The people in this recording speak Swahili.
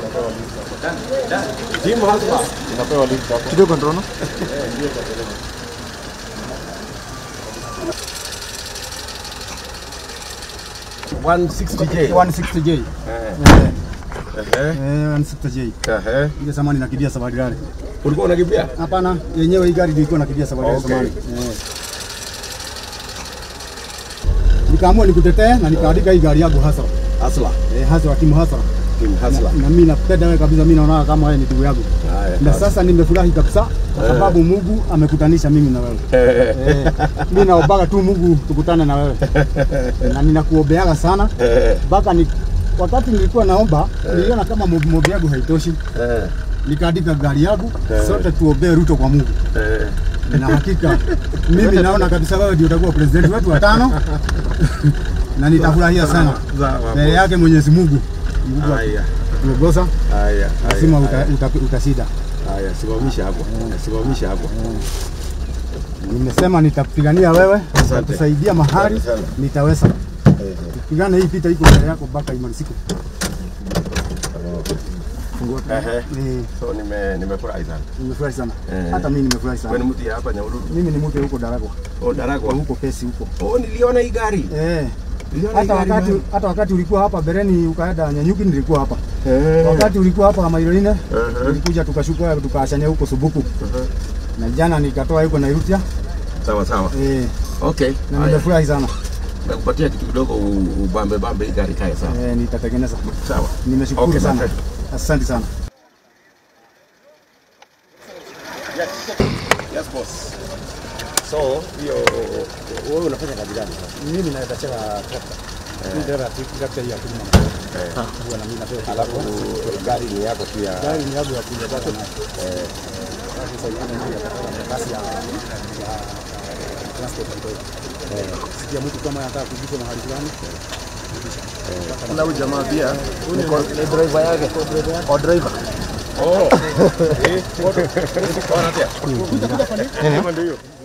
Timu hasa inapewa lift hapo. Kidogo ndrono. One sixty J. 160J. Eh. Eh, Ehe. eh, 160J. Ehe. Ile samani nakimbia safari rally. Ulikuwa unakimbia? Hapana, yenyewe hii gari ilikuwa nakimbia safari rally Okay. samani. Eh. Nikaamua nikutetee na nikaandika hii gari yangu hasa. Hasla. Eh, hasa timu hasa. Timu Hasla. Na mimi napenda wewe kabisa, mimi naona kama wewe ni ndugu yangu. Haya. Na sasa nimefurahi kabisa kwa sababu Mungu amekutanisha mimi na wewe. Eh. Eh, mimi naombaga tu Mungu tukutane na wewe. Na ninakuombeaga sana Eh. mpaka ni wakati nilikuwa naomba niliona kama mobi mobi yangu haitoshi, Eh. nikaandika gari yangu Eh. sote tuombee Ruto kwa Mungu, Eh. na hakika mimi naona kabisa wewe ndio utakuwa president wetu wa tano na nitafurahia sana Sawa. mbele yake Mwenyezi Mungu. Mungu Haya. atuongoza, Haya. lazima haya, uta, uta, utashinda. Haya, simamisha hapo. Simamisha hapo. Nimesema nitapigania wewe, nitakusaidia mahali Asante sana. nitaweza. Eh. Pigana hii vita iko mbele yako mpaka imalizike. Ehe. Eh, So nime nimefurahi sana. Nimefurahi sana. Eh. Hata mimi nimefurahi Wewe sana. ni mtu ya hapa Nyahururu? Mimi ni mtu huko Daragwa. Oh, Daragwa. Huko pesi huko. Oh, niliona hii gari. Eh. Niliona hii Hata gari wakati bana. hata wakati ulikuwa hapa Bereni ukaenda Nyanyuki nilikuwa hapa. Eh. Wakati ulikuwa hapa Mairoine Ehe. tulikuja tukashuka tukaachania huko Subuku. Ehe. Na jana nikatoa huko Nairutia. Sawa sawa. Eh. Okay. Na Haya. nimefurahi sana. Nakupatia kitu kidogo u- ubambe bambe hii gari kae sawa. Eh, nitatengeneza. Sawa. Nimeshukuru Okay, sana. perfect. Asante sana. Yes boss. So, hiyo wewe unafanya kazi gani? Mimi naweza chela trakta. Mimi ndio trakta ya kulima. Eh. Huwa na mimi napewa. Alafu gari ni yako tu ya Gari ni yangu ya kuja bata na eh sasa hivi ndio ya kasi ya ya transport kidogo. Eh, sikia mtu kama anataka kujiko mahali fulani. Na huyu jamaa pia ni ko- ni driver yake. O driver. Oh. Eh, foto. Foto. Foto. Foto. Foto. Foto. Foto.